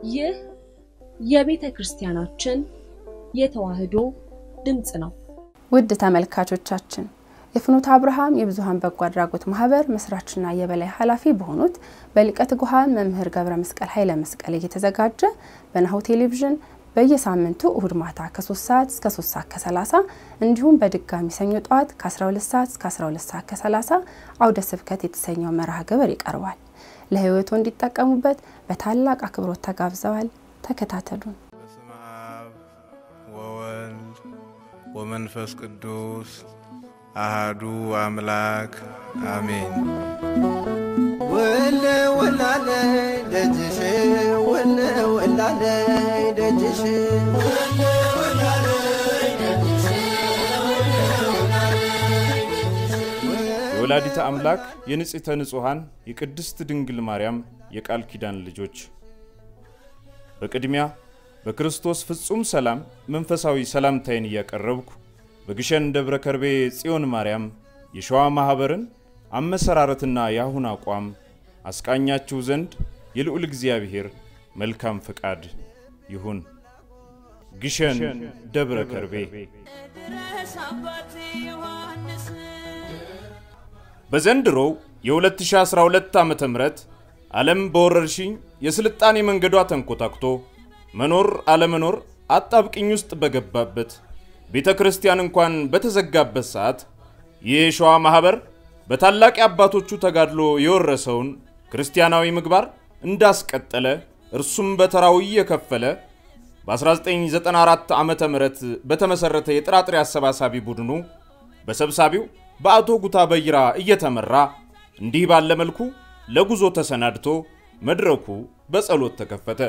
ይህ የቤተ ክርስቲያናችን የተዋሕዶ ድምፅ ነው። ውድ ተመልካቾቻችን የፍኖተ አብርሃም የብዙኃን በጎ አድራጎት ማህበር መስራችና የበላይ ኃላፊ በሆኑት በሊቀ ትጉሃን መምህር ገብረ መስቀል ኃይለ መስቀል እየተዘጋጀ በናሁ ቴሌቪዥን በየሳምንቱ እሁድ ማታ ከ3 ሰዓት እስከ 3 ሰዓት ከ30 እንዲሁም በድጋሚ ሰኞ ጠዋት ከ12 ሰዓት እስከ 12 ሰዓት ከ30 አውደ ስብከት የተሰኘው መርሃ ግብር ይቀርባል። ለህይወቱ እንዲጠቀሙበት በታላቅ አክብሮት ተጋብዘዋል። ተከታተሉን። በስመ አብ ወወልድ ወመንፈስ ቅዱስ አሃዱ አምላክ አሜን። ወለ ወላለ ደጅሽ ወለ ወላለ ደጅሽ የወላዲተ አምላክ የንጽሕተ ንጹሐን የቅድስት ድንግል ማርያም የቃል ኪዳን ልጆች በቅድሚያ በክርስቶስ ፍጹም ሰላም መንፈሳዊ ሰላምታይን እያቀረብኩ በግሸን ደብረ ከርቤ ጽዮን ማርያም የሸዋ ማኅበርን አመሰራረትና የአሁን አቋም አስቃኛችሁ ዘንድ የልዑል እግዚአብሔር መልካም ፈቃድ ይሁን። ግሸን ደብረ ከርቤ በዘንድሮው የ2012 ዓ ም ዓለም በወረርሽኝ የስልጣኔ መንገዷ ተንኮታክቶ መኖር አለመኖር አጣብቅኝ ውስጥ በገባበት ቤተ ክርስቲያን እንኳን በተዘጋበት ሰዓት ይህ የሸዋ ማኅበር በታላቅ የአባቶቹ ተጋድሎ የወረሰውን ክርስቲያናዊ ምግባር እንዳስቀጠለ እርሱም በተራው እየከፈለ በ1994 ዓ ም በተመሠረተ የጥራጥሬ አሰባሳቢ ቡድኑ በሰብሳቢው በአቶ ጉታ በይራ እየተመራ እንዲህ ባለ መልኩ ለጉዞ ተሰናድቶ መድረኩ በጸሎት ተከፈተ።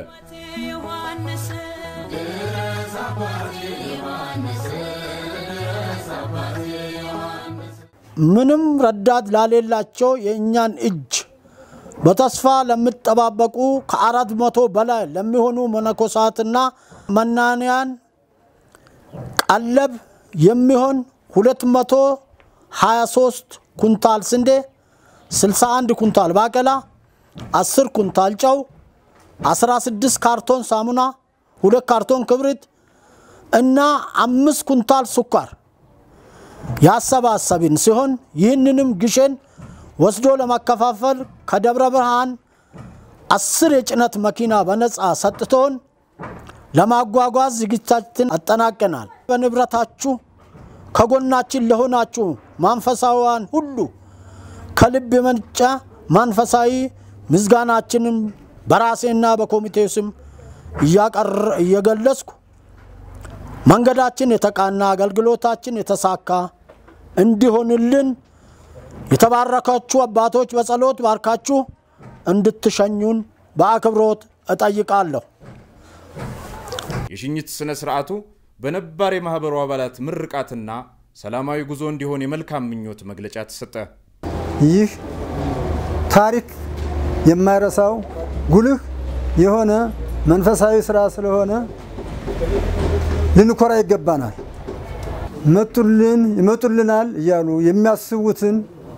ምንም ረዳት ላሌላቸው የእኛን እጅ በተስፋ ለሚጠባበቁ ከአራት መቶ በላይ ለሚሆኑ መነኮሳትና መናንያን ቀለብ የሚሆን 223 ኩንታል ስንዴ፣ 61 ኩንታል ባቄላ፣ 10 ኩንታል ጨው፣ 16 ካርቶን ሳሙና፣ ሁለት ካርቶን ክብሪት እና አምስት ኩንታል ስኳር ያሰባሰብን ሲሆን ይህንንም ግሸን ወስዶ ለማከፋፈል ከደብረ ብርሃን አስር የጭነት መኪና በነፃ ሰጥቶን ለማጓጓዝ ዝግጅታችን አጠናቀናል። በንብረታችሁ ከጎናችን ለሆናችሁ መንፈሳውያን ሁሉ ከልብ የመነጨ መንፈሳዊ ምስጋናችንን በራሴና በኮሚቴው ስም እየገለጽኩ መንገዳችን የተቃና አገልግሎታችን የተሳካ እንዲሆንልን የተባረካችሁ አባቶች በጸሎት ባርካችሁ እንድትሸኙን በአክብሮት እጠይቃለሁ። የሽኝት ሥነ ሥርዓቱ በነባር የማኅበሩ አባላት ምርቃትና ሰላማዊ ጉዞ እንዲሆን የመልካም ምኞት መግለጫ ተሰጠ። ይህ ታሪክ የማይረሳው ጉልህ የሆነ መንፈሳዊ ስራ ስለሆነ ልንኮራ ይገባናል። መጡልን ይመጡልናል እያሉ የሚያስቡትን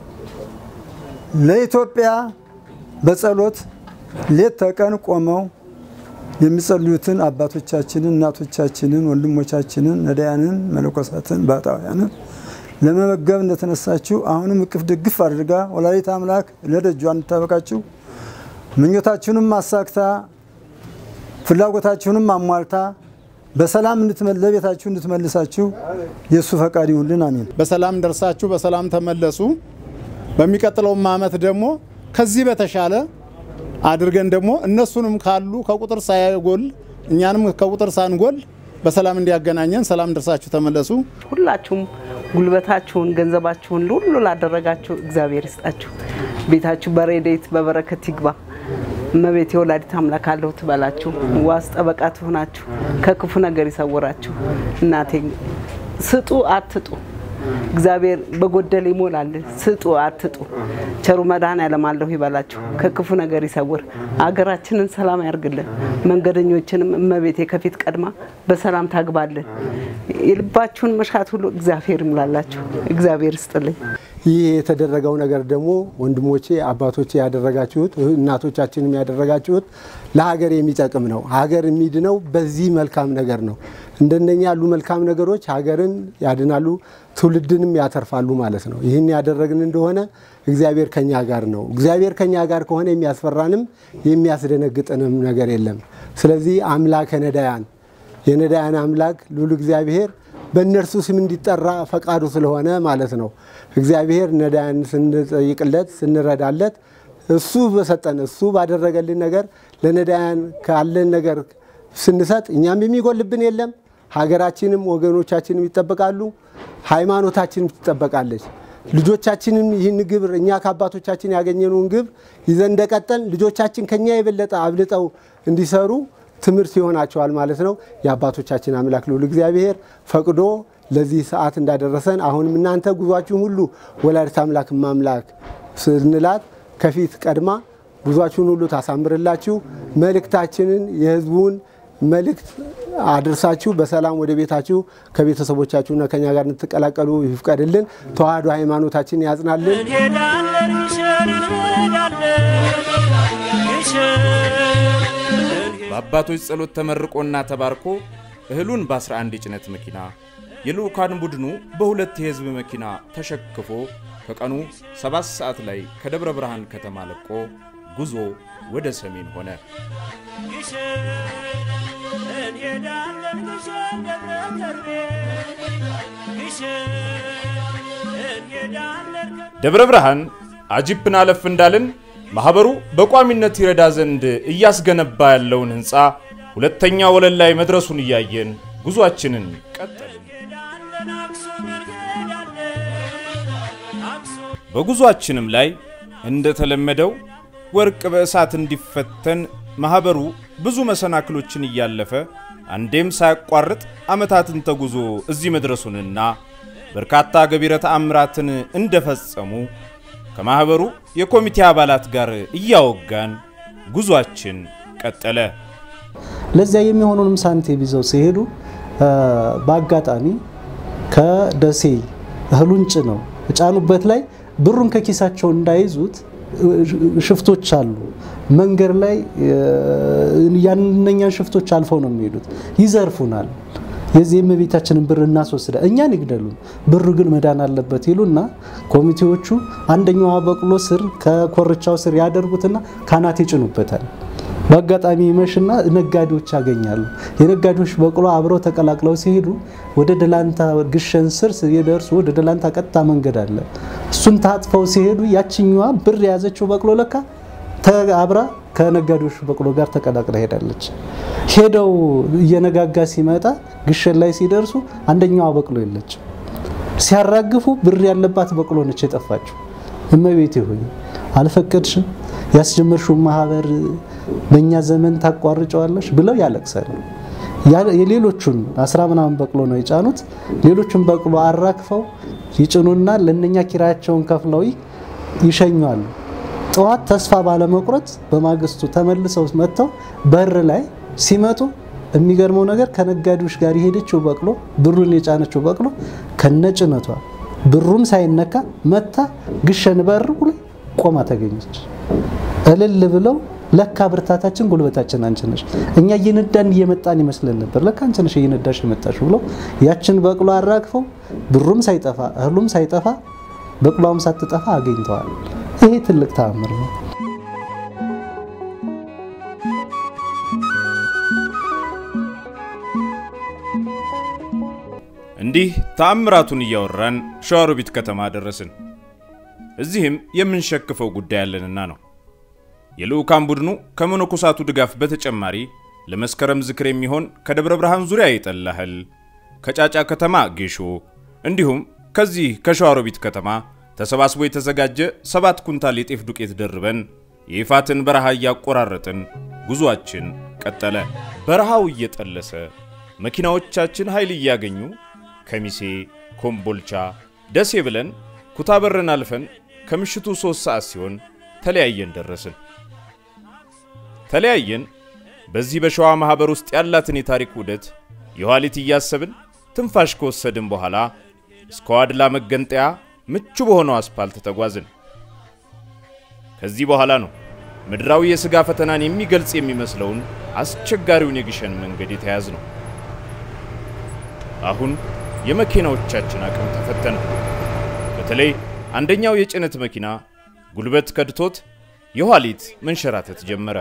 ለኢትዮጵያ በጸሎት ሌት ተቀን ቆመው የሚጸልዩትን አባቶቻችንን፣ እናቶቻችንን፣ ወንድሞቻችንን፣ ነዳያንን፣ መነኮሳትን፣ ባሕታውያንን ለመመገብ እንደተነሳችሁ አሁንም እቅፍ ድግፍ አድርጋ ወላዲተ አምላክ ለደጇ እንድታበቃችሁ ምኞታችሁንም አሳክታ ፍላጎታችሁንም አሟልታ በሰላም ለቤታችሁ እንድትመልሳችሁ የእሱ ፈቃድ ይሁንልን። አሜን። በሰላም ደርሳችሁ በሰላም ተመለሱ። በሚቀጥለውም ዓመት ደግሞ ከዚህ በተሻለ አድርገን ደግሞ እነሱንም ካሉ ከቁጥር ሳይጎል እኛንም ከቁጥር ሳንጎል በሰላም እንዲያገናኘን ሰላም ደርሳችሁ ተመለሱ። ሁላችሁም ጉልበታችሁን፣ ገንዘባችሁን ሁሉ ላደረጋችሁ እግዚአብሔር ይስጣችሁ። ቤታችሁ በረድኤት በበረከት ይግባ። እመቤቴ ወላዲት አምላክ አለሁ ትበላችሁ። ዋስ ጠበቃ ትሆናችሁ፣ ከክፉ ነገር ይሰውራችሁ። እናቴ ስጡ አትጡ፣ እግዚአብሔር በጎደል ይሞላል። ስጡ አትጡ፣ ቸሩ መድኃኔዓለም አለሁ ይበላችሁ፣ ከክፉ ነገር ይሰውር። አገራችንን ሰላም ያርግልን። መንገደኞችንም እመቤቴ ከፊት ቀድማ በሰላም ታግባልን። የልባችሁን መሻት ሁሉ እግዚአብሔር ይሙላላችሁ። እግዚአብሔር ይስጥልኝ። ይህ የተደረገው ነገር ደግሞ ወንድሞቼ አባቶቼ ያደረጋችሁት እናቶቻችንም ያደረጋችሁት ለሀገር የሚጠቅም ነው። ሀገር የሚድነው በዚህ መልካም ነገር ነው። እንደነኛ ያሉ መልካም ነገሮች ሀገርን ያድናሉ፣ ትውልድንም ያተርፋሉ ማለት ነው። ይህን ያደረግን እንደሆነ እግዚአብሔር ከኛ ጋር ነው። እግዚአብሔር ከኛ ጋር ከሆነ የሚያስፈራንም የሚያስደነግጠንም ነገር የለም። ስለዚህ አምላከ ነዳያን የነዳያን አምላክ ልዑል እግዚአብሔር በእነርሱ ስም እንዲጠራ ፈቃዱ ስለሆነ ማለት ነው። እግዚአብሔር ነዳያን ስንጠይቅለት ስንረዳለት እሱ በሰጠን እሱ ባደረገልን ነገር ለነዳያን ካለን ነገር ስንሰጥ እኛም የሚጎልብን የለም። ሀገራችንም ወገኖቻችንም ይጠበቃሉ፣ ሃይማኖታችንም ትጠበቃለች። ልጆቻችንም ይህን ግብር እኛ ከአባቶቻችን ያገኘነውን ግብር ይዘን እንደቀጠል ልጆቻችን ከኛ የበለጠ አብልጠው እንዲሰሩ ትምህርት ይሆናቸዋል ማለት ነው። የአባቶቻችን አምላክ ልዑል እግዚአብሔር ፈቅዶ ለዚህ ሰዓት እንዳደረሰን አሁንም እናንተ ጉዟችሁን ሁሉ ወላዲተ አምላክ ማምላክ ስንላት ከፊት ቀድማ ጉዟችሁን ሁሉ ታሳምርላችሁ። መልእክታችንን የህዝቡን መልእክት አድርሳችሁ በሰላም ወደ ቤታችሁ ከቤተሰቦቻችሁና ከኛ ጋር እንድትቀላቀሉ ይፍቀድልን። ተዋህዶ ሃይማኖታችን ያጽናልን። በአባቶች ጸሎት ተመርቆና ተባርኮ እህሉን በ11 የጭነት መኪና የልዑካን ቡድኑ በሁለት የህዝብ መኪና ተሸክፎ ከቀኑ 7 ሰዓት ላይ ከደብረ ብርሃን ከተማ ለቆ ጉዞ ወደ ሰሜን ሆነ። ደብረ ብርሃን አጂፕን አለፍ እንዳልን ማህበሩ በቋሚነት ይረዳ ዘንድ እያስገነባ ያለውን ህንፃ ሁለተኛ ወለል ላይ መድረሱን እያየን ጉዟችንን ቀጠልን። በጉዟችንም ላይ እንደተለመደው ወርቅ በእሳት እንዲፈተን ማህበሩ ብዙ መሰናክሎችን እያለፈ አንዴም ሳያቋርጥ ዓመታትን ተጉዞ እዚህ መድረሱንና በርካታ ገቢረ ተአምራትን እንደፈጸሙ ከማህበሩ የኮሚቴ አባላት ጋር እያወጋን ጉዟችን ቀጠለ። ለዚያ የሚሆኑንም ሳንቲም ይዘው ሲሄዱ በአጋጣሚ ከደሴ እህሉን ጭነው የጫኑበት ላይ ብሩን ከኪሳቸው እንዳይዙት ሽፍቶች አሉ። መንገድ ላይ ያንኛን ሽፍቶች አልፈው ነው የሚሄዱት፣ ይዘርፉናል። የዚህ የእመቤታችንን ብር እናስወስደ እኛን ይግደሉን፣ ብሩ ግን መዳን አለበት ይሉና ኮሚቴዎቹ አንደኛዋ በቅሎ ስር ከኮርቻው ስር ያደርጉትና ካናት ይጭኑበታል። በአጋጣሚ ይመሽና ነጋዴዎች ያገኛሉ። የነጋዴዎች በቅሎ አብረው ተቀላቅለው ሲሄዱ ወደ ደላንታ ግሸን ስር ሲደርሱ ወደ ደላንታ ቀጥታ መንገድ አለ። እሱን ታጥፈው ሲሄዱ ያችኛዋ ብር የያዘችው በቅሎ ለካ አብራ ከነጋዴዎች በቅሎ ጋር ተቀላቅላ ሄዳለች። ሄደው እየነጋጋ ሲመጣ ግሸን ላይ ሲደርሱ አንደኛዋ በቅሎ የለችም። ሲያራግፉ ብር ያለባት በቅሎ ነች የጠፋችው። እመቤቴ ሆይ አልፈቀድሽም፣ ያስጀመርሽው ማህበር በእኛ ዘመን ታቋርጨዋለሽ ብለው ያለቅሳሉ። የሌሎቹን አስራ ምናምን በቅሎ ነው የጫኑት። ሌሎቹን በቅሎ አራክፈው ይጭኑና ለእነኛ ኪራያቸውን ከፍለው ይሸኟሉ። ጠዋት ተስፋ ባለመቁረጥ በማግስቱ ተመልሰው መጥተው በር ላይ ሲመጡ የሚገርመው ነገር ከነጋዴዎች ጋር የሄደችው በቅሎ ብሩን የጫነችው በቅሎ ከነጭነቷ ብሩም ሳይነካ መታ ግሸን በር ላይ ቆማ ተገኘች። እልል ብለው ለካ ብርታታችን ጉልበታችን አንቺ ነሽ፣ እኛ እየነዳን እየመጣን ይመስለን ነበር፣ ለካ አንቺ ነሽ እየነዳሽ የመጣሽ ብለው ያችን በቅሎ አራግፈው ብሩም ሳይጠፋ እህሉም ሳይጠፋ በቅሏም ሳትጠፋ አገኝተዋል። ይሄ ትልቅ ተአምር ነው። እንዲህ ተአምራቱን እያወራን ሸዋሮቢት ከተማ ደረስን። እዚህም የምንሸክፈው ጉዳይ አለንና ነው። የልዑካን ቡድኑ ከመነኮሳቱ ድጋፍ በተጨማሪ ለመስከረም ዝክር የሚሆን ከደብረ ብርሃን ዙሪያ ይጠላህል፣ ከጫጫ ከተማ ጌሾ እንዲሁም ከዚህ ከሸዋሮቢት ከተማ ተሰባስቦ የተዘጋጀ ሰባት ኩንታል የጤፍ ዱቄት ደርበን የይፋትን በረሃ እያቆራረጥን ጉዞአችን ቀጠለ። በረሃው እየጠለሰ መኪናዎቻችን ኃይል እያገኙ ከሚሴ፣ ኮምቦልቻ፣ ደሴ ብለን ኩታበርን አልፈን ከምሽቱ ሦስት ሰዓት ሲሆን ተለያየን ደረስን። ተለያየን በዚህ በሸዋ ማኅበር ውስጥ ያላትን የታሪክ ውደት የኋሊት እያሰብን ትንፋሽ ከወሰድን በኋላ እስከ ዋድላ መገንጠያ ምቹ በሆነው አስፓልት ተጓዝን። ከዚህ በኋላ ነው ምድራዊ የሥጋ ፈተናን የሚገልጽ የሚመስለውን አስቸጋሪውን የግሸን መንገድ የተያዝ ነው። አሁን የመኪናዎቻችን አቅም ተፈተነ። በተለይ አንደኛው የጭነት መኪና ጉልበት ከድቶት የኋሊት መንሸራተት ጀመረ።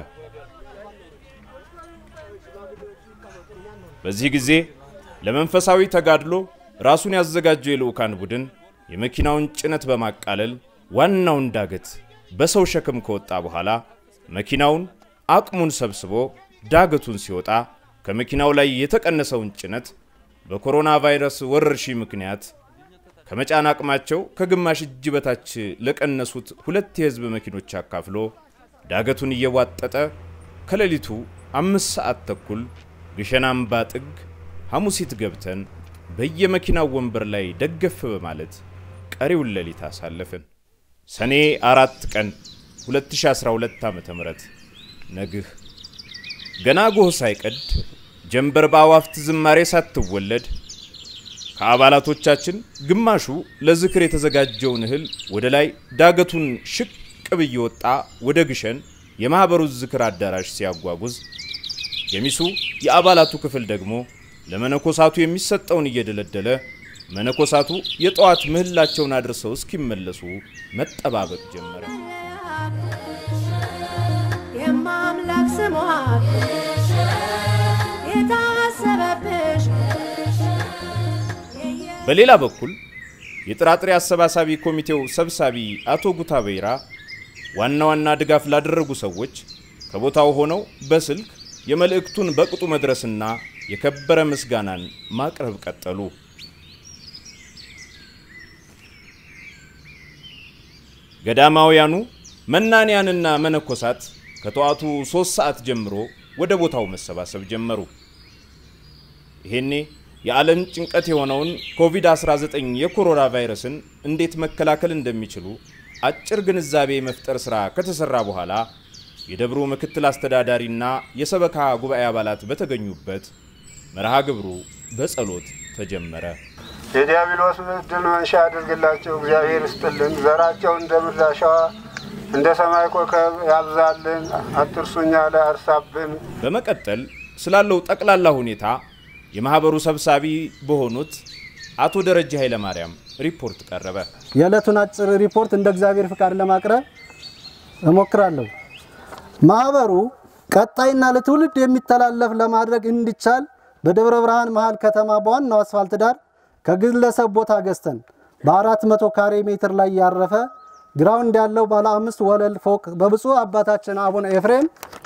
በዚህ ጊዜ ለመንፈሳዊ ተጋድሎ ራሱን ያዘጋጀው የልዑካን ቡድን የመኪናውን ጭነት በማቃለል ዋናውን ዳገት በሰው ሸክም ከወጣ በኋላ መኪናውን አቅሙን ሰብስቦ ዳገቱን ሲወጣ ከመኪናው ላይ የተቀነሰውን ጭነት በኮሮና ቫይረስ ወረርሽኝ ምክንያት ከመጫን አቅማቸው ከግማሽ እጅ በታች ለቀነሱት ሁለት የሕዝብ መኪኖች አካፍሎ ዳገቱን እየዋጠጠ ከሌሊቱ አምስት ሰዓት ተኩል ግሸን አምባ ጥግ ሐሙሲት ገብተን በየመኪናው ወንበር ላይ ደገፍ በማለት ቀሪውን ሌሊት አሳለፍን። ሰኔ አራት ቀን 2012 ዓ.ም ነግህ ገና ጎህ ሳይቀድ ጀንበር በአዋፍት ዝማሬ ሳትወለድ ከአባላቶቻችን ግማሹ ለዝክር የተዘጋጀውን እህል ወደ ላይ ዳገቱን ሽቅብ እየወጣ ወደ ግሸን የማኅበሩ ዝክር አዳራሽ ሲያጓጉዝ፣ ገሚሱ የአባላቱ ክፍል ደግሞ ለመነኮሳቱ የሚሰጠውን እየደለደለ መነኮሳቱ የጠዋት ምህላቸውን አድርሰው እስኪመለሱ መጠባበቅ ጀመረ። የማምላክ ስሟ የታሰበብሽ በሌላ በኩል የጥራጥሬ አሰባሳቢ ኮሚቴው ሰብሳቢ አቶ ጉታ በይራ ዋና ዋና ድጋፍ ላደረጉ ሰዎች ከቦታው ሆነው በስልክ የመልእክቱን በቅጡ መድረስና የከበረ ምስጋናን ማቅረብ ቀጠሉ። ገዳማውያኑ መናንያንና መነኮሳት ከጠዋቱ ሦስት ሰዓት ጀምሮ ወደ ቦታው መሰባሰብ ጀመሩ። ይሄኔ የዓለም ጭንቀት የሆነውን ኮቪድ-19 የኮሮና ቫይረስን እንዴት መከላከል እንደሚችሉ አጭር ግንዛቤ የመፍጠር ሥራ ከተሠራ በኋላ የደብሩ ምክትል አስተዳዳሪና የሰበካ ጉባኤ አባላት በተገኙበት መርሃ ግብሩ በጸሎት ተጀመረ። የዲያብሎስ ድል መንሻ ያድርግላቸው፣ እግዚአብሔር ይስጥልን። ዘራቸው እንደ ምድር አሸዋ እንደ ሰማይ ኮከብ ያብዛልን፣ አትርሱኛ ላይ አርሳብን። በመቀጠል ስላለው ጠቅላላ ሁኔታ የማኅበሩ ሰብሳቢ በሆኑት አቶ ደረጀ ኃይለማርያም ሪፖርት ቀረበ። የዕለቱን አጭር ሪፖርት እንደ እግዚአብሔር ፍቃድ ለማቅረብ እሞክራለሁ። ማህበሩ ቀጣይና ለትውልድ የሚተላለፍ ለማድረግ እንዲቻል በደብረ ብርሃን መሃል ከተማ በዋናው አስፋልት ዳር ከግለሰብ ቦታ ገዝተን በአራት መቶ ካሬ ሜትር ላይ ያረፈ ግራውንድ ያለው ባለ አምስት ወለል ፎቅ በብፁዕ አባታችን አቡነ ኤፍሬም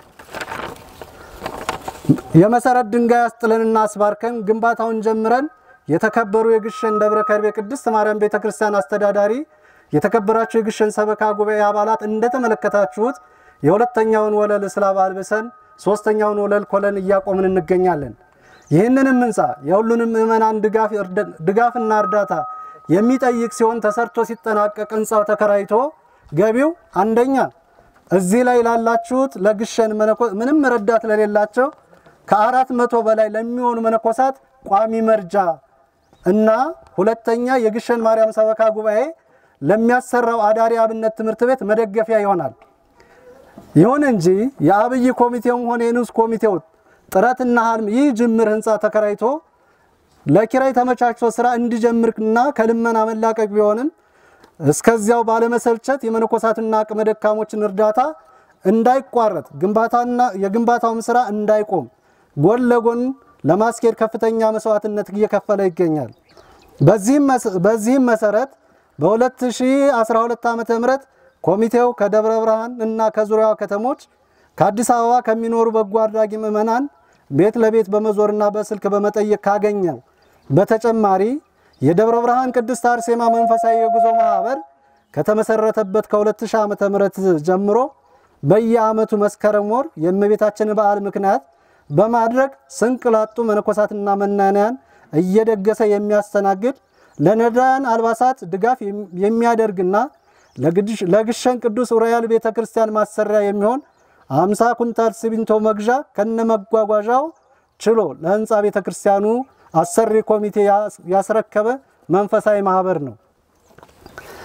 የመሰረት ድንጋይ አስጥለንና አስባርከን ግንባታውን ጀምረን የተከበሩ የግሸን ደብረ ከርቤ ቅድስት ማርያም ቤተ ክርስቲያን አስተዳዳሪ፣ የተከበራችሁ የግሸን ሰበካ ጉባኤ አባላት እንደተመለከታችሁት የሁለተኛውን ወለል ስላብ አልብሰን ሶስተኛውን ወለል ኮለን እያቆምን እንገኛለን። ይህንንም ህንፃ የሁሉንም ምዕመናን ድጋፍና እርዳታ የሚጠይቅ ሲሆን ተሰርቶ ሲጠናቀቅ ህንፃው ተከራይቶ ገቢው አንደኛ እዚህ ላይ ላላችሁት ለግሸን ምንም ረዳት ለሌላቸው ከአራት መቶ በላይ ለሚሆኑ መነኮሳት ቋሚ መርጃ እና ሁለተኛ የግሸን ማርያም ሰበካ ጉባኤ ለሚያሰራው አዳሪ አብነት ትምህርት ቤት መደገፊያ ይሆናል። ይሁን እንጂ የአብይ ኮሚቴውም ሆነ የንዑስ ኮሚቴው ጥረትና ህልም ይህ ጅምር ህንፃ ተከራይቶ ለኪራይ ተመቻችቶ ስራ እንዲጀምርና ከልመና መላቀቅ ቢሆንም እስከዚያው ባለመሰልቸት የመነኮሳትና አቅመ ደካሞችን እርዳታ እንዳይቋረጥ ግንባታና የግንባታውም ስራ እንዳይቆም ጎን ለጎን ለማስኬድ ከፍተኛ መስዋዕትነት እየከፈለ ይገኛል። በዚህም መሰረት በ2012 ዓ.ም ኮሚቴው ከደብረ ብርሃን እና ከዙሪያዋ ከተሞች ከአዲስ አበባ ከሚኖሩ በጎ አድራጊ ምዕመናን ቤት ለቤት በመዞርና በስልክ በመጠየቅ ካገኘው በተጨማሪ የደብረ ብርሃን ቅድስት አርሴማ መንፈሳዊ የጉዞ ማህበር ከተመሰረተበት ከ2000 ዓ.ም ጀምሮ በየዓመቱ መስከረም ወር የእመቤታችን በዓል ምክንያት በማድረግ ስንቅ ላጡ መነኮሳትና መናንያን እየደገሰ የሚያስተናግድ ለነዳያን አልባሳት ድጋፍ የሚያደርግና ለግሸን ቅዱስ ዑራኤል ቤተ ክርስቲያን ማሰሪያ የሚሆን 50 ኩንታል ሲሚንቶ መግዣ ከነመጓጓዣው ችሎ ለህንፃ ቤተ ክርስቲያኑ አሰሪ ኮሚቴ ያስረከበ መንፈሳዊ ማህበር ነው።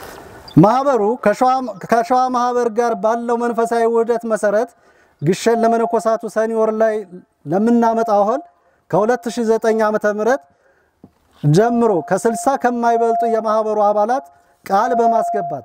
ማህበሩ ከሸዋ ማህበር ጋር ባለው መንፈሳዊ ውህደት መሰረት ግሸን ለመነኮሳቱ ሰኔ ወር ላይ ለምናመጣው እህል ከ2009 ዓ.ም ጀምሮ ከ60 ከማይበልጡ የማህበሩ አባላት ቃል በማስገባት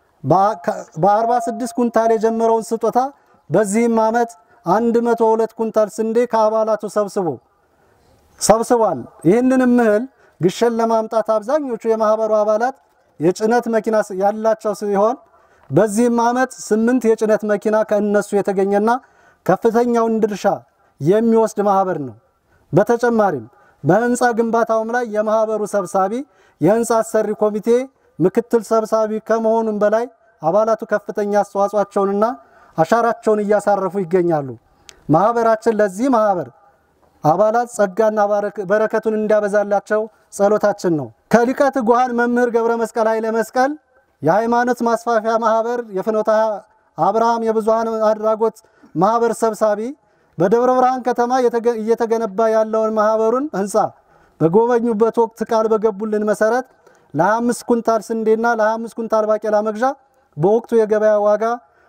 በ46 ኩንታል የጀመረውን ስጦታ በዚህም ዓመት 102 ኩንታል ስንዴ ከአባላቱ ሰብስቦ ሰብስቧል። ይህንንም እህል ግሸን ለማምጣት አብዛኞቹ የማህበሩ አባላት የጭነት መኪና ያላቸው ሲሆን በዚህም ዓመት ስምንት የጭነት መኪና ከእነሱ የተገኘና ከፍተኛውን ድርሻ የሚወስድ ማህበር ነው። በተጨማሪም በህንፃ ግንባታውም ላይ የማህበሩ ሰብሳቢ፣ የህንፃ አሰሪ ኮሚቴ ምክትል ሰብሳቢ ከመሆኑም በላይ አባላቱ ከፍተኛ አስተዋጽኦአቸውንና አሻራቸውን እያሳረፉ ይገኛሉ። ማህበራችን ለዚህ ማህበር አባላት ጸጋና በረከቱን እንዲያበዛላቸው ጸሎታችን ነው። ከሊቀ ትጉሃን መምህር ገብረ መስቀል ኃይለ መስቀል የሃይማኖት ማስፋፊያ ማህበር የፍኖተ አብርሃም የብዙሃን አድራጎት ማህበር ሰብሳቢ በደብረ ብርሃን ከተማ እየተገነባ ያለውን ማህበሩን ህንፃ በጎበኙበት ወቅት ቃል በገቡልን መሰረት ለ25 ኩንታል ስንዴና ለ25 ኩንታል ባቄላ መግዣ በወቅቱ የገበያ ዋጋ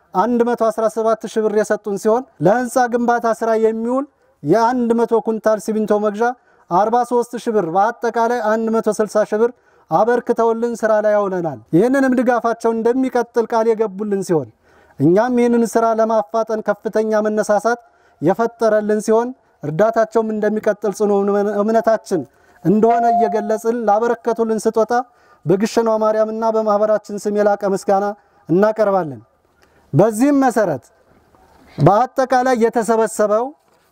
117 ሺህ ብር የሰጡን ሲሆን ለህንፃ ግንባታ ስራ የሚውል የ100 ኩንታል ሲሚንቶ መግዣ 43 ሺህ ብር በአጠቃላይ 160 ሺህ ብር አበርክተውልን ስራ ላይ አውለናል። ይህንንም ድጋፋቸውን እንደሚቀጥል ቃል የገቡልን ሲሆን እኛም ይህንን ስራ ለማፋጠን ከፍተኛ መነሳሳት የፈጠረልን ሲሆን እርዳታቸውም እንደሚቀጥል ጽኑ እምነታችን እንደሆነ እየገለጽን ላበረከቱልን ስጦታ በግሸኗ ማርያምና በማህበራችን ስም የላቀ ምስጋና እናቀርባለን። በዚህም መሰረት በአጠቃላይ የተሰበሰበው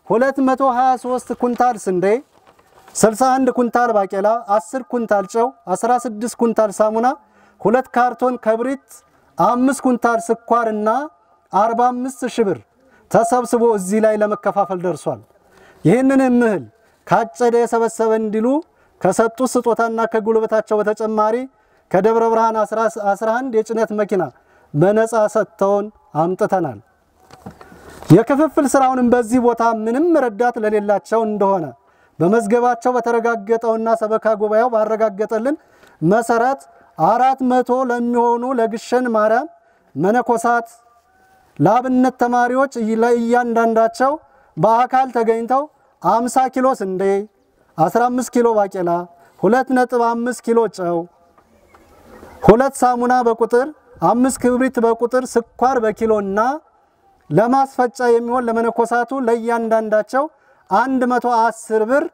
223 ኩንታል ስንዴ፣ 61 ኩንታል ባቄላ፣ 10 ኩንታል ጨው፣ 16 ኩንታል ሳሙና፣ ሁለት ካርቶን ከብሪት፣ አምስት ኩንታል ስኳርና 45 ሺህ ብር ተሰብስቦ እዚህ ላይ ለመከፋፈል ደርሷል። ይህንንም እህል ካጨደ የሰበሰበ እንዲሉ ከሰጡ ስጦታና ከጉልበታቸው በተጨማሪ ከደብረ ብርሃን 11 የጭነት መኪና በነፃ ሰጥተውን አምጥተናል። የክፍፍል ስራውንም በዚህ ቦታ ምንም ረዳት ለሌላቸው እንደሆነ በመዝገባቸው በተረጋገጠውና ሰበካ ጉባኤው ባረጋገጠልን መሰረት አራት መቶ ለሚሆኑ ለግሸን ማርያም መነኮሳት ለአብነት ተማሪዎች ለእያንዳንዳቸው በአካል ተገኝተው 50 ኪሎ ስንዴ፣ 15 ኪሎ ባቄላ፣ 2.5 ኪሎ ጨው፣ ሁለት ሳሙና በቁጥር አምስት ክብሪት በቁጥር ስኳር በኪሎ እና ለማስፈጫ የሚሆን ለመነኮሳቱ ለእያንዳንዳቸው 110 ብር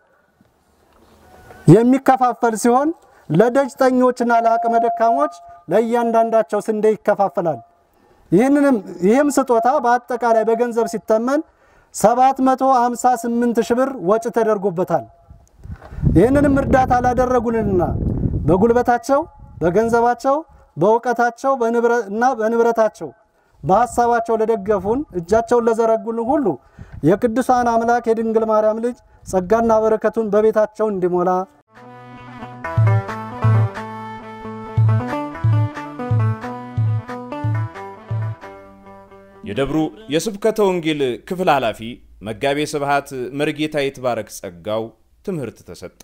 የሚከፋፈል ሲሆን ለደጅጠኞችና ለአቅመ ደካሞች ለእያንዳንዳቸው ስንዴ ይከፋፈላል። ይህንንም ይህም ስጦታ በአጠቃላይ በገንዘብ ሲተመን 758 ሺህ ብር ወጪ ተደርጎበታል። ይህንንም እርዳታ ላደረጉልንና በጉልበታቸው፣ በገንዘባቸው፣ በእውቀታቸው እና በንብረታቸው በሀሳባቸው ለደገፉን እጃቸውን ለዘረጉልን ሁሉ የቅዱሳን አምላክ የድንግል ማርያም ልጅ ጸጋና በረከቱን በቤታቸው እንዲሞላ የደብሩ የስብከተ ወንጌል ክፍል ኃላፊ መጋቤ ስብሐት መርጌታ ይትባረክ ጸጋው ትምህርት ተሰጠ።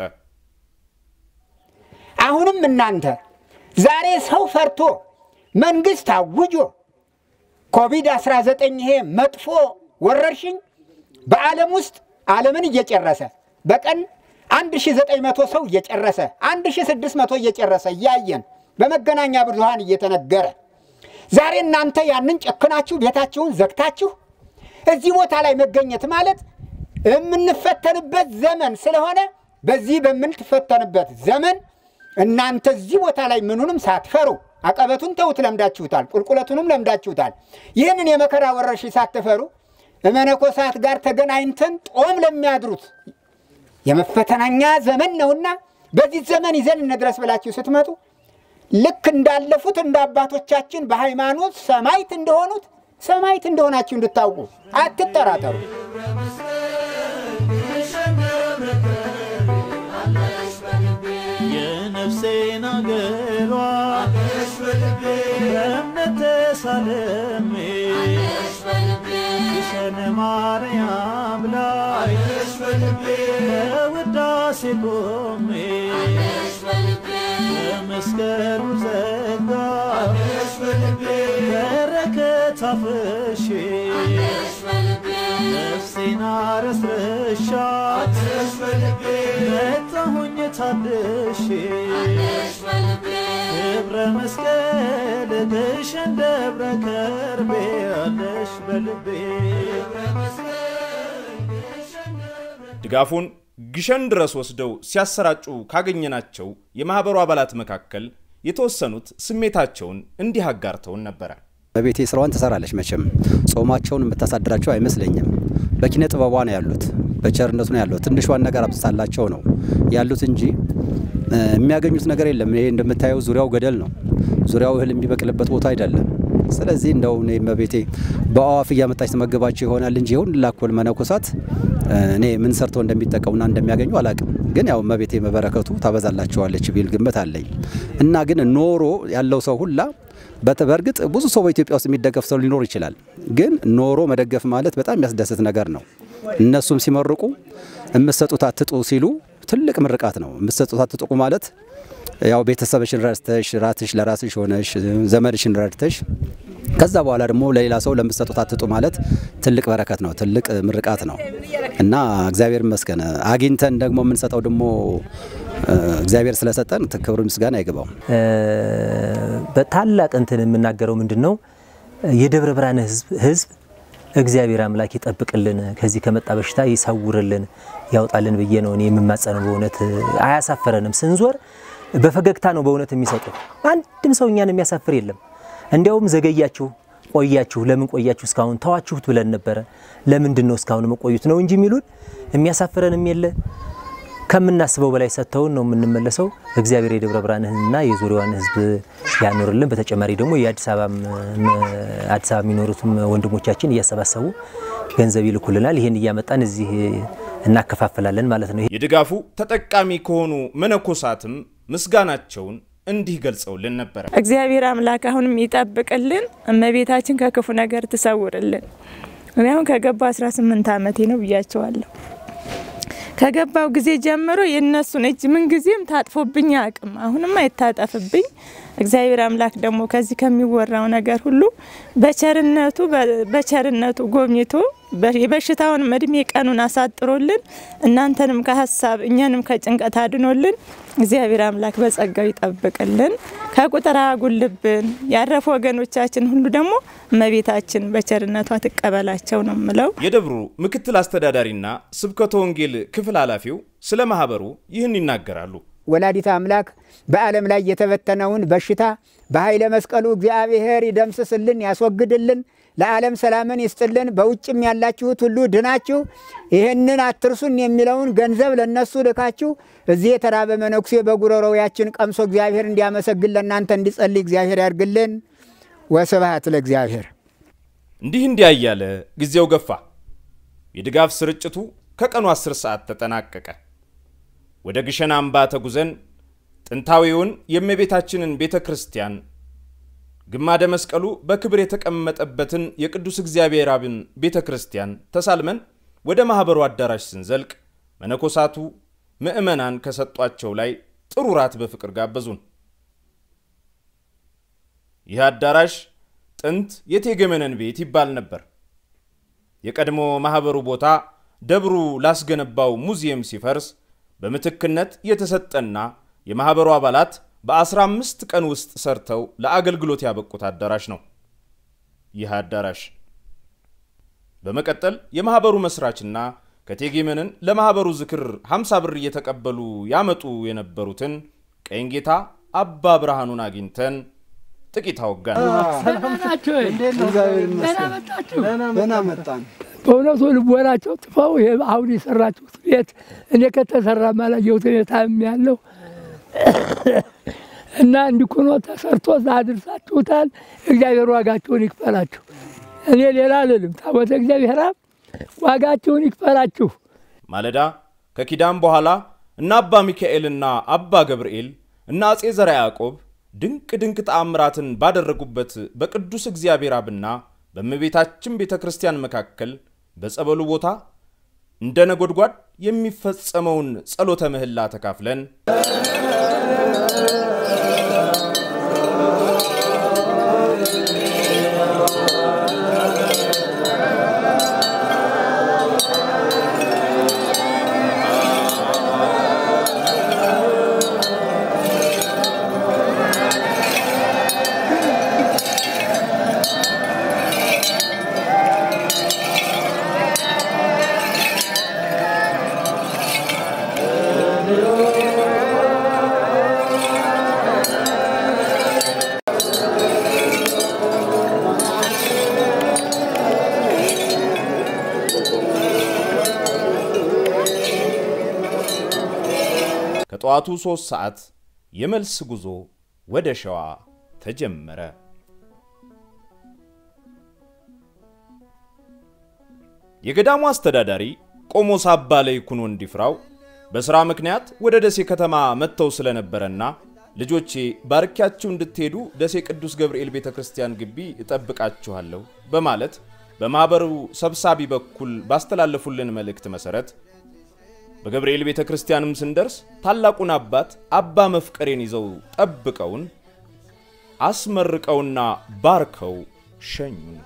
አሁንም እናንተ ዛሬ ሰው ፈርቶ መንግስት አውጆ ኮቪድ-19 ይሄ መጥፎ ወረርሽኝ በዓለም ውስጥ ዓለምን እየጨረሰ በቀን 1900 ሰው እየጨረሰ 1600 እየጨረሰ እያየን በመገናኛ ብዙሃን እየተነገረ ዛሬ እናንተ ያንን ጨክናችሁ ቤታችሁን ዘግታችሁ እዚህ ቦታ ላይ መገኘት ማለት የምንፈተንበት ዘመን ስለሆነ በዚህ በምንትፈተንበት ዘመን እናንተ እዚህ ቦታ ላይ ምኑንም ሳትፈሩ አቀበቱን ተውት ለምዳችሁታል፣ ቁልቁለቱንም ለምዳችሁታል። ይህንን የመከራ ወረርሽኝ ሳትፈሩ መነኮሳት ጋር ተገናኝተን ጦም ለሚያድሩት የመፈተናኛ ዘመን ነውና በዚህ ዘመን ይዘን እንድረስ ብላችሁ ስትመጡ ልክ እንዳለፉት እንደ አባቶቻችን በሃይማኖት ሰማይት እንደሆኑት ሰማይት እንደሆናችሁ እንድታውቁ አትጠራጠሩ። የነፍሴን አገሯ በእምነት ተሳልሜ ግሸን ማርያም ላይ በውዳሴ ቆሜ በመስቀሉ ጸጋ አፍሼ ነፍሴን አረስርሻት መጣሁኝ ታድሼ ክብረ መስቀል ግሸን ደብረ ከርቤ አለሽ በልቤ ድጋፉን ግሸን ድረስ ወስደው ሲያሰራጩ ካገኘናቸው የማኅበሩ አባላት መካከል የተወሰኑት ስሜታቸውን እንዲህ አጋርተውን ነበረ። በቤቴ ስራዋን ትሰራለች። መቼም ጾማቸውን የምታሳድራቸው አይመስለኝም። በኪነ ጥበቧ ነው ያሉት፣ በቸርነቱ ነው ያሉት። ትንሿን ነገር አብስታላቸው ነው ያሉት እንጂ እ፣ የሚያገኙት ነገር የለም። ይሄ እንደምታየው ዙሪያው ገደል ነው። ዙሪያው እህል የሚበቅልበት ቦታ አይደለም። ስለዚህ እንደው እኔ እመቤቴ በአዋፍ እያመጣች ትመግባቸው ይሆናል እንጂ ይሁን ላኮል መነኮሳት እ፣ እኔ ምን ሰርተው እንደሚጠቀሙና እንደሚያገኙ አላቅም። ግን ያው እመቤቴ መበረከቱ ታበዛላቸዋለች ቢል ግምት አለኝ እና ግን ኖሮ ያለው ሰው ሁላ በት- በእርግጥ ብዙ ሰው በኢትዮጵያ ውስጥ የሚደገፍ ሰው ሊኖር ይችላል። ግን ኖሮ መደገፍ ማለት በጣም የሚያስደስት ነገር ነው። እነሱም ሲመርቁ የምትሰጡት አትጡ ሲሉ ትልቅ ምርቃት ነው። የምትሰጡት አትጥቁ ማለት ያው ቤተሰብሽን ረድተሽ ራትሽ ለራስሽ ሆነሽ ዘመድሽን ረድተሽ ከዛ በኋላ ደግሞ ለሌላ ሰው ለምትሰጡት አትጡ ማለት ትልቅ በረከት ነው፣ ትልቅ ምርቃት ነው እና እግዚአብሔር ይመስገን አግኝተን ደግሞ የምንሰጠው ደግሞ እ፣ እግዚአብሔር ስለሰጠን ክብር ምስጋና አይገባው። በታላቅ እንትን የምናገረው ምንድን ነው የደብረ ብርሃን ህዝብ ህዝብ እግዚአብሔር አምላክ ይጠብቅልን፣ ከዚህ ከመጣ በሽታ ይሰውርልን፣ ያውጣልን ብዬ ነው እኔ የምማጸነው። በእውነት አያሳፍረንም። ስንዞር በፈገግታ ነው በእውነት የሚሰጡ። አንድም ሰው እኛን የሚያሳፍር የለም። እንዲያውም ዘገያችሁ፣ ቆያችሁ፣ ለምን ቆያችሁ እስካሁን ተዋችሁት ብለን ነበረ። ለምንድን ነው እስካሁን መቆዩት ነው እንጂ የሚሉን የሚያሳፍረንም የለ ከምናስበው በላይ ሰጥተውን ነው የምንመለሰው። እግዚአብሔር የደብረ ብርሃንንና የዙሪያዋን ህዝብ ያኖርልን። በተጨማሪ ደግሞ የአዲስ አበባ አዲስ አበባ የሚኖሩትም ወንድሞቻችን እያሰባሰቡ ገንዘብ ይልኩልናል። ይህን እያመጣን እዚህ እናከፋፍላለን ማለት ነው። የድጋፉ ተጠቃሚ ከሆኑ መነኮሳትም ምስጋናቸውን እንዲህ ገልጸውልን ነበረ። እግዚአብሔር አምላክ አሁንም ይጠብቅልን፣ እመቤታችን ከክፉ ነገር ትሰውርልን። እኔ አሁን ከገባ 18 ዓመቴ ነው ብያቸዋለሁ። ከገባው ጊዜ ጀምሮ የእነሱን እጅ ምን ጊዜም ታጥፎብኝ አቅም አሁንም አይታጠፍብኝ። እግዚአብሔር አምላክ ደግሞ ከዚህ ከሚወራው ነገር ሁሉ በቸርነቱ በቸርነቱ ጎብኝቶ የበሽታውን እድሜ ቀኑን አሳጥሮልን እናንተንም ከሀሳብ እኛንም ከጭንቀት አድኖልን እግዚአብሔር አምላክ በጸጋው ይጠብቅልን፣ ከቁጥር አያጉልብን። ያረፉ ወገኖቻችን ሁሉ ደግሞ እመቤታችን በቸርነቷ ትቀበላቸው ነው ምለው። የደብሩ ምክትል አስተዳዳሪና ስብከተ ወንጌል ክፍል ኃላፊው ስለ ማህበሩ ይህን ይናገራሉ። ወላዲተ አምላክ በዓለም ላይ የተበተነውን በሽታ በኃይለ መስቀሉ እግዚአብሔር ይደምስስልን፣ ያስወግድልን፣ ለዓለም ሰላምን ይስጥልን። በውጭም ያላችሁት ሁሉ ድናችሁ ይህንን አትርሱን የሚለውን ገንዘብ ለነሱ ልካችሁ እዚህ የተራበ መነኩሴ በጉሮሮው ያችን ቀምሶ እግዚአብሔር እንዲያመሰግን ለእናንተ እንዲጸልይ እግዚአብሔር ያድርግልን። ወስብሐት ለእግዚአብሔር። እንዲህ እንዲያ እያለ ጊዜው ገፋ። የድጋፍ ስርጭቱ ከቀኑ 10 ሰዓት ተጠናቀቀ። ወደ ግሸን አምባ ተጉዘን ጥንታዊውን የእመቤታችንን ቤተ ክርስቲያን ግማደ መስቀሉ በክብር የተቀመጠበትን የቅዱስ እግዚአብሔር አብን ቤተ ክርስቲያን ተሳልመን ወደ ማኅበሩ አዳራሽ ስንዘልቅ መነኮሳቱ ምዕመናን ከሰጧቸው ላይ ጥሩ ራት በፍቅር ጋበዙን። ይህ አዳራሽ ጥንት የቴገመነን ቤት ይባል ነበር። የቀድሞ ማኅበሩ ቦታ ደብሩ ላስገነባው ሙዚየም ሲፈርስ በምትክነት የተሰጠና የማኅበሩ አባላት በ15 ቀን ውስጥ ሰርተው ለአገልግሎት ያበቁት አዳራሽ ነው። ይህ አዳራሽ በመቀጠል የማኅበሩ መስራችና ከቴጌመንን ለማኅበሩ ዝክር 50 ብር እየተቀበሉ ያመጡ የነበሩትን ቀኝ ጌታ አባ ብርሃኑን አግኝተን ጥቂት አወጋን። ደህና መጣን። በእውነቱ ልቦናቸው ጥፈው ይሄ አሁን የሰራችሁት ቤት እኔ ከተሰራ ማላየሁት ሁኔታ ያለው እና እንዲኩኖ ተሰርቶ አድርሳችሁታል። እግዚአብሔር ዋጋችሁን ይክፈላችሁ። እኔ ሌላ አልልም። ታቦተ እግዚአብሔር አብ ዋጋችሁን ይክፈላችሁ። ማለዳ ከኪዳን በኋላ እነ አባ ሚካኤልና አባ ገብርኤል እና አጼ ዘርዓ ያዕቆብ ድንቅ ድንቅ ተአምራትን ባደረጉበት በቅዱስ እግዚአብሔር አብና በእመቤታችን ቤተ ክርስቲያን መካከል በጸበሉ ቦታ እንደ ነጎድጓድ የሚፈጸመውን ጸሎተ ምህላ ተካፍለን ከጠዋቱ ሦስት ሰዓት የመልስ ጉዞ ወደ ሸዋ ተጀመረ። የገዳሙ አስተዳዳሪ ቆሞስ አባ ለይኩን ወንዲፍራው በሥራ ምክንያት ወደ ደሴ ከተማ መጥተው ስለነበረና ልጆቼ ባርኪያችሁ እንድትሄዱ ደሴ ቅዱስ ገብርኤል ቤተ ክርስቲያን ግቢ እጠብቃችኋለሁ በማለት በማኅበሩ ሰብሳቢ በኩል ባስተላለፉልን መልእክት መሠረት በገብርኤል ቤተ ክርስቲያንም ስንደርስ ታላቁን አባት አባ መፍቀሬን ይዘው ጠብቀውን አስመርቀውና ባርከው ሸኙን።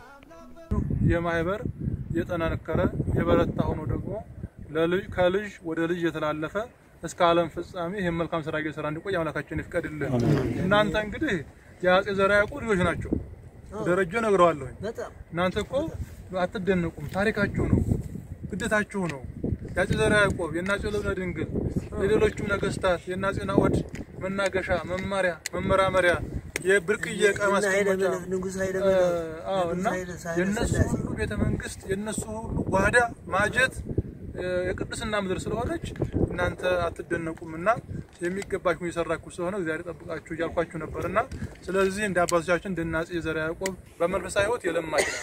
የማህበር የጠነከረ የበረታ ሆኖ ደግሞ ከልጅ ወደ ልጅ የተላለፈ እስከ ዓለም ፍጻሜ ይህን መልካም ስራ እየሰራ እንዲቆይ አምላካችን ይፍቀድልን። እናንተ እንግዲህ የአጼ ዘርዓ ያዕቆብ ልጆች ናቸው። ደረጀ ነግረዋለሁ። እናንተ እኮ አትደነቁም፣ ታሪካችሁ ነው፣ ግዴታችሁ ነው። የአጼ ዘርዓ ያዕቆብ የእነ አጼ ልብነ ድንግል የሌሎቹም ነገስታት የእነ አጼ ናዖድ መናገሻ መማሪያ መመራመሪያ የብርቅዬ ዕቃ ማስቀመጫ አዎ፣ እና የእነሱ ሁሉ ቤተ መንግስት የእነሱ ሁሉ ጓዳ ማጀት የቅድስና ምድር ስለሆነች እናንተ አትደነቁም እና የሚገባችሁ እየሰራችሁ ስለሆነ እግዚአብሔር ጠብቃችሁ እያልኳችሁ ነበር እና ስለዚህ እንደ አባቶቻችን እንደ አፄ ዘርዓ ያዕቆብ በመንፈሳዊ ሕይወት የለማች ናት፣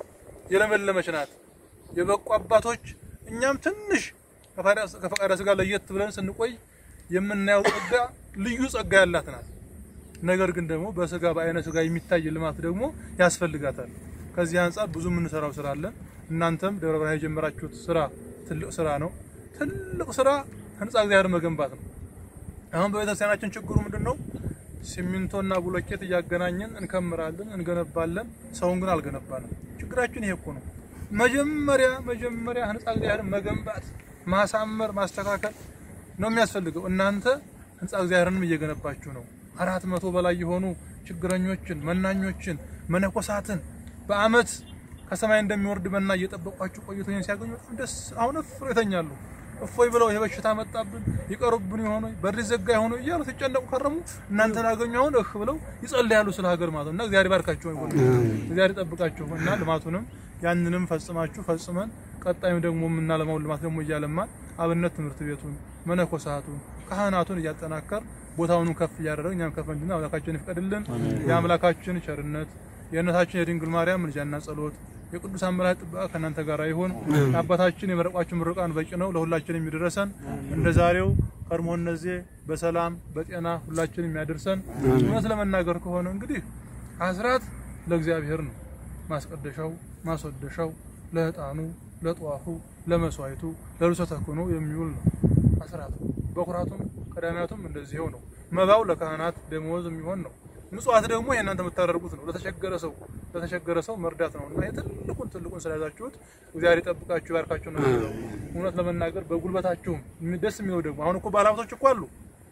የለመለመች ናት። የበቁ አባቶች እኛም ትንሽ ከፈቃደ ስጋ ለየት ብለን ስንቆይ የምናየው ጸጋ ልዩ ጸጋ ያላት ናት። ነገር ግን ደግሞ በስጋ በአይነ ስጋ የሚታይ ልማት ደግሞ ያስፈልጋታል። ከዚህ አንጻር ብዙ የምንሰራው ስራ አለን። እናንተም ደብረ ብርሃን የጀመራችሁት ስራ ትልቅ ስራ ነው። ትልቅ ስራ ህንፃ እግዚአብሔር መገንባት ነው። አሁን በቤተክርስቲያናችን ችግሩ ምንድን ነው? ሲሚንቶና ብሎኬት እያገናኘን እንከምራለን፣ እንገነባለን። ሰውን ግን አልገነባንም። ችግራችን ይሄ እኮ ነው። መጀመሪያ መጀመሪያ ህንፃ እግዚአብሔርን መገንባት፣ ማሳመር፣ ማስተካከል ነው የሚያስፈልገው። እናንተ ህንፃ እግዚአብሔርንም እየገነባችሁ ነው። አራት መቶ በላይ የሆኑ ችግረኞችን፣ መናኞችን፣ መነኮሳትን በአመት ከሰማይ እንደሚወርድ መና እየጠበቋችሁ ቆይቶ ይሄን ሲያገኙ በጣም ደስ አሁን እፎይ ይተኛሉ። እፎይ ብለው ይሄ በሽታ መጣብን ይቀሩብን የሆነ በር ዘጋ የሆነ እያሉ ሲጨነቁ ከረሙ። እናንተን አገኙ አሁን እህ ብለው ይጸልያሉ ስለ ሀገር ማለት ነው። እና እግዚአብሔር ባርካችሁ ይሁን እግዚአብሔር ይጠብቃችሁ እና ልማቱንም ያንንም ፈጽማችሁ ፈጽመን ቀጣዩም ደግሞ የምናለማውን ልማት ደግሞ እያለማን አብነት ትምህርት ቤቱን መነኮሳቱን ካህናቱን እያጠናከር ቦታውንም ከፍ እያደረግ እኛም ከፍ እንድና አምላካችን ይፍቀድልን። የአምላካችን ቸርነት የእናታችን የድንግል ማርያም ምልጃና ጸሎት የቅዱሳን መላእክት ጥበቃ ከእናንተ ጋር ይሁን። የአባታችን የመረቋችን ምርቃን በቂ ነው፣ ለሁላችን የሚደረሰን እንደ ዛሬው ቀድሞ እነዚህ በሰላም በጤና ሁላችን የሚያደርሰን። እውነት ለመናገር ከሆነ እንግዲህ አስራት ለእግዚአብሔር ነው። ማስቀደሻው ማስወደሻው ለዕጣኑ፣ ለጧፉ፣ ለመስዋዕቱ፣ ለልብሰ ተክህኖ የሚውል ነው አስራት። በኩራቱም ቀዳሚያቱም እንደዚህው ነው። መባው ለካህናት ደመወዝ የሚሆን ነው። ምጽዋት ደግሞ የእናንተ የምታደርጉት ነው። ለተቸገረ ሰው ለተቸገረ ሰው መርዳት ነው እና የትልቁን ትልቁን ስለያዛችሁት እግዚአብሔር ይጠብቃችሁ ይባርካችሁ ነው የሚለው። እውነት ለመናገር በጉልበታችሁም ደስ የሚለው ደግሞ አሁን እኮ ባለሀብቶች እኮ አሉ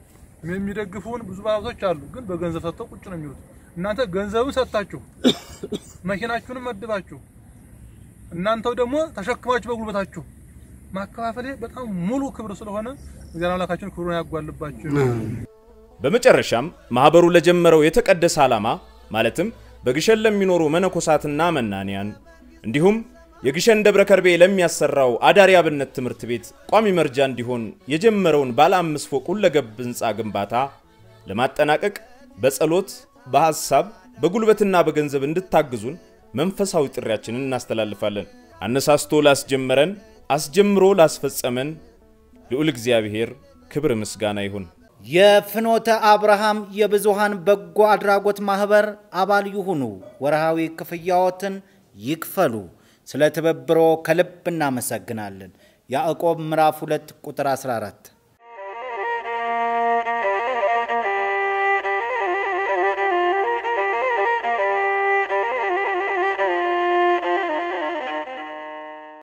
የሚደግፉን ብዙ ባለሀብቶች አሉ፣ ግን በገንዘብ ሰጥተው ቁጭ ነው የሚሉት። እናንተ ገንዘብን ሰጥታችሁ መኪናችሁንም መድባችሁ እናንተው ደግሞ ተሸክማችሁ በጉልበታችሁ ማከፋፈል በጣም ሙሉ ክብር ስለሆነ እግዚአብሔር አምላካችን ክብሩን ያጓልባችሁ። በመጨረሻም ማኅበሩ ለጀመረው የተቀደሰ ዓላማ ማለትም በግሸን ለሚኖሩ መነኮሳትና መናንያን እንዲሁም የግሸን ደብረ ከርቤ ለሚያሰራው አዳሪ አብነት ትምህርት ቤት ቋሚ መርጃ እንዲሆን የጀመረውን ባለ አምስት ፎቅ ሁለገብ ሕንፃ ግንባታ ለማጠናቀቅ በጸሎት በሐሳብ በጉልበትና በገንዘብ እንድታግዙን መንፈሳዊ ጥሪያችንን እናስተላልፋለን። አነሳስቶ ላስጀመረን አስጀምሮ ላስፈጸመን ልዑል እግዚአብሔር ክብር ምስጋና ይሁን። የፍኖተ አብርሃም የብዙሃን በጎ አድራጎት ማህበር አባል ይሁኑ። ወርሃዊ ክፍያዎትን ይክፈሉ። ስለ ትብብሮ ከልብ እናመሰግናለን። ያዕቆብ ምዕራፍ 2 ቁጥር 14